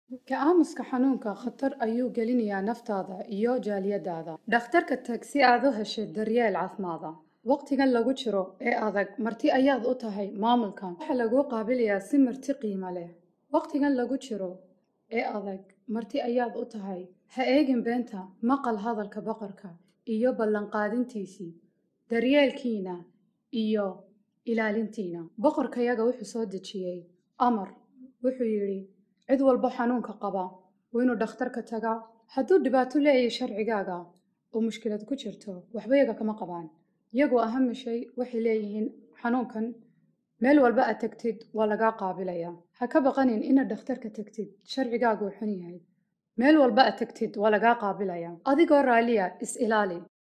Ka-aamuska xanuunka khatar ayuu gelinayaa naftaada iyo jaaliyadaada. Dhakhtarka tag si aad u hesho daryeel caafimaad. Waqtigan lagu jiro ee adag, marti ayaad u tahay maamulkan. Waxaa lagu qaabilayaa si marti qiimo leh. Waqtigan lagu jiro ee adag, marti ayaad u tahay. Ha eegin beenta, maqal hadalka boqorka iyo ballanqaadintiisii, daryeelkiina iyo ilaalintiina. Boqorkayaga wuxuu soo dejiyey amar, wuxuu yidhi cid walba xanuunka qaba waa inuu dhakhtarka tagaa. Hadduu dhibaato leeyahay sharcigaaga oo mushkilad ku jirto, waxba yaga kama qabaan. Iyagu aham shay waxay leeyihiin xanuunkan meel walba aad tagtid waa lagaa qaabilayaa. Ha ka baqanin inaad dhakhtarka tagtid, sharcigaagu wuu xun yahay. Meel walba aad tagtid waa lagaa qaabilayaa. Adigoo raaliya, is ilaali.